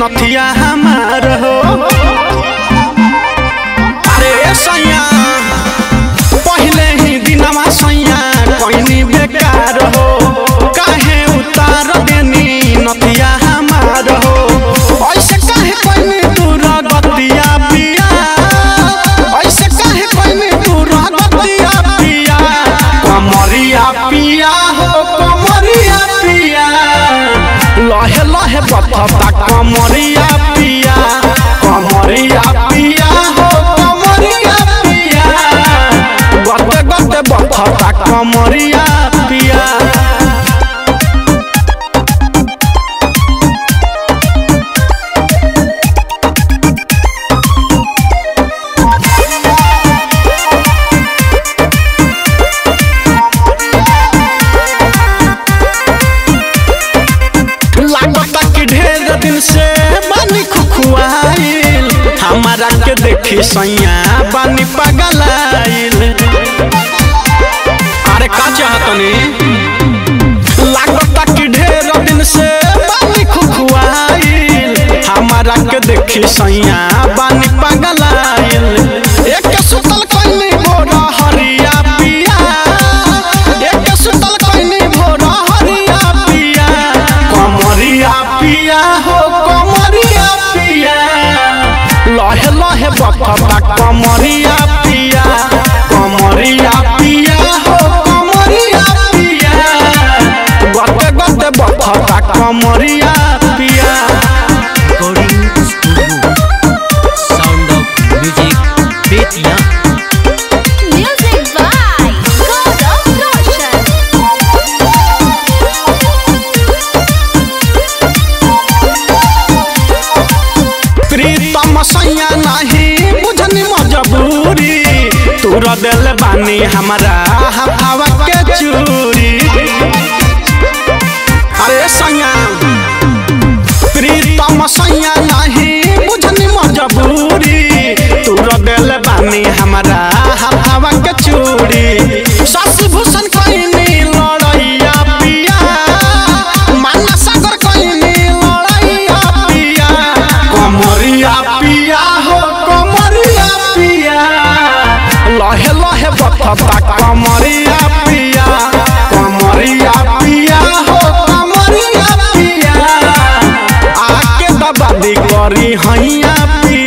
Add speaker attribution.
Speaker 1: नथिया हमार हो अरे सैया पहले ही दिनवा सैया कोइनी बेकार हो काहे उतार देनी नथिया हमार हो ऐसे काहे कोइनी दूर गतिया पिया ऐसे काहे कोइनी दूर गतिया पिया कमरिया पिया हो कमरिया पिया लहे लहे बथता कमरिया पिया कमरिया पिया हो कमरिया पिया गते गते बथता कमरिया पिया लागता कि ढेर दिन से बानी खुखुआइल हमारा के देखी सैया बानी पगलाइल अरे का चाहतनी लागता कि ढेर दिन से बानी खुखुआइल हमारा के देखी सैया बानी पगलाइल एक सुतल कइनी बोरा हरिया पिया एक सुतल कइनी बोरा हरिया पिया कमरिया पिया हो कमरिया पिया लहे लहे बखता कमरिया पिया कमरिया पिया हो कमरिया पिया गते गते बखता कमरिया पिया
Speaker 2: recording studio sound of music Bettiah
Speaker 3: Music by God of Roshan.
Speaker 1: प्रीतम सैया नहीं बुझनी मजबूरी तूर दिल बानी हमारा हवा के चूरी अरे सैया प्रीतम सैया नहीं बुझनी मजबूरी तूर दिल बानी हमारा हवा के चूरी शशि भूषण कइनी लड़ैया पिया माना सागर कइनी लड़ैया पिया कमरिया पिया हो कमरिया पिया लहे लहे बथता कमरिया पिया कमरिया पिया हो कमरिया पिया आके दबादी करी हैया पिया